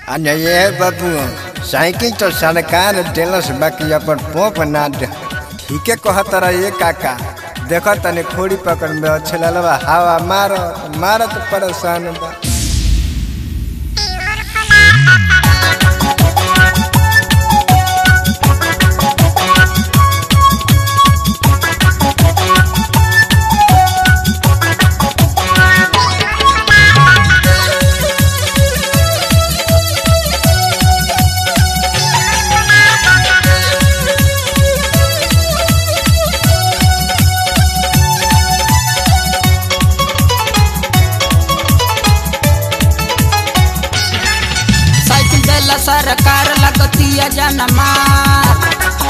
અને એ બાપુ સાયકલ તો સરकार देलस बाकी अपन पोप ना दे ठीके कहत रहा ये काका देखो तने खोड़ी पकड़ में अच्छे ललवा हवा मारो मारो तो परेशान बा साइकिल देला सरकार लगतिया जनमार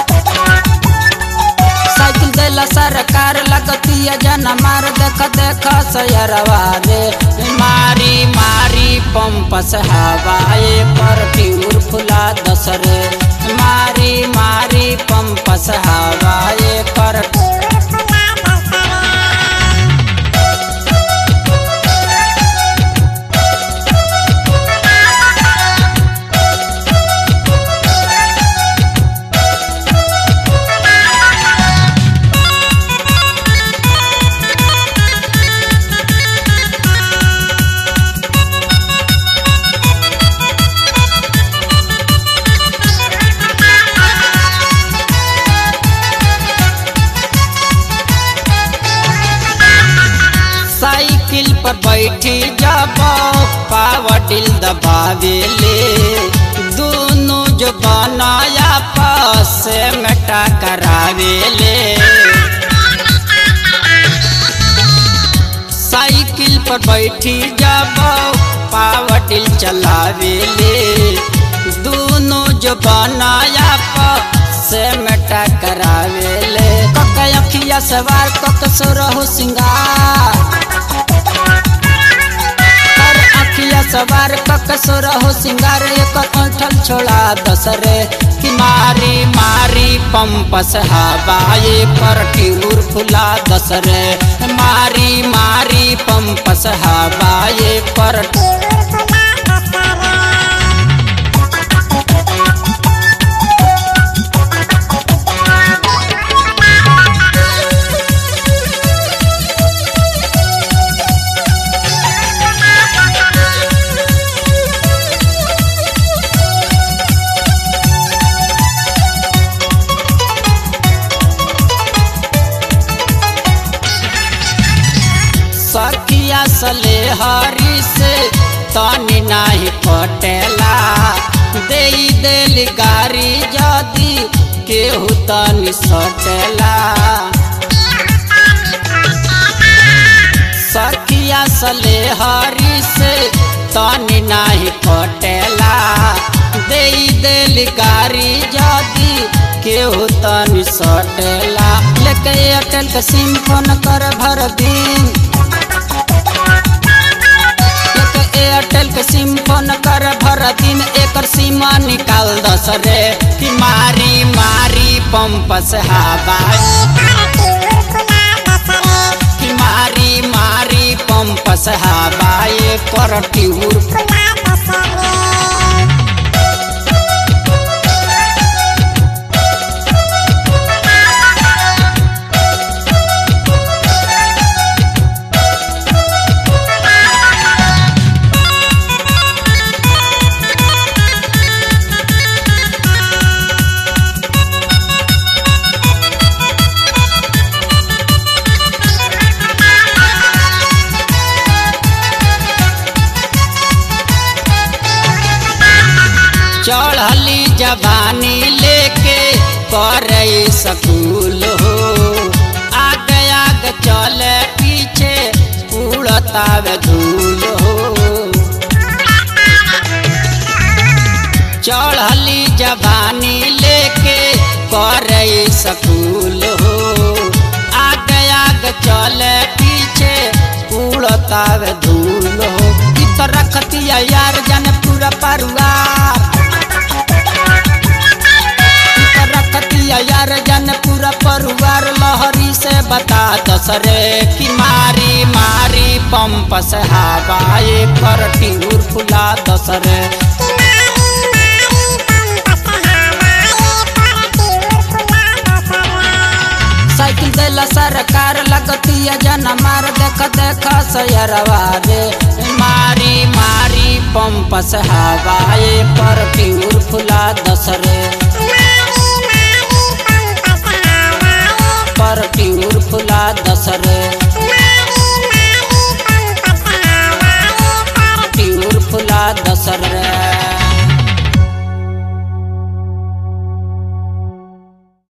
साइकिल देला सरकार लगतिया जनमार देख देख सयरवा रे मारी मारी पंप से हवाए पर ट्यूर फुला दस रे मारी मारी पंप से हवाए पर साइकिल पर बैठी जब पावर डिल दबावेले दोनों जो बनाया पास में टकरावेले साइकिल पर बैठी जब पावर डिल चलावेले दोनों जो बनाया पास में टकरावेले कक अखिया सवार कक सुरहु सिंगार कर अखिया सवार कक सुरहु सिंगार एकर ऐठल छोड़ा दसरे कि मारी मारी पंप से हवाए पर टिउर फुला दसरे मारी मारी पंप से हवाए पर सखिया सले हरी से तनी नाही पटेला दे देली गारी जदी केहू तनी सटेला सखिया सले हरी से तनी नाही पटेला दे देली गारी जदी केहू तनी सटेला लेके एयरटेल के सिम फोन कर भर दिन एक एयरटेल के सिम फोन कर भर दिन एकर सीमा निकाल दस रे कि मारी मारी पंप से हवा कि मारी मारी पंप से हवा कर ट्यूर चढ़ली जवानी लेके करे सकूल हो आगे आगे चले पीछे उड़तावे धूल हो चढ़ली जवानी लेके करे सकूल हो आगे आगे चले पीछे उड़तावे धूल हो इ तो रखतिया यार जाने पूरा परिवार रखतिया यार जन पूरा परिवार लहरी से बता दसरे कि मारी मारी पंप से हवाए कर टिहूर फुला दसरे लगतिया जन मार देख देख सयरवा रे मारी मारी पंप से हवाए पर ट्यूर फुला दस रे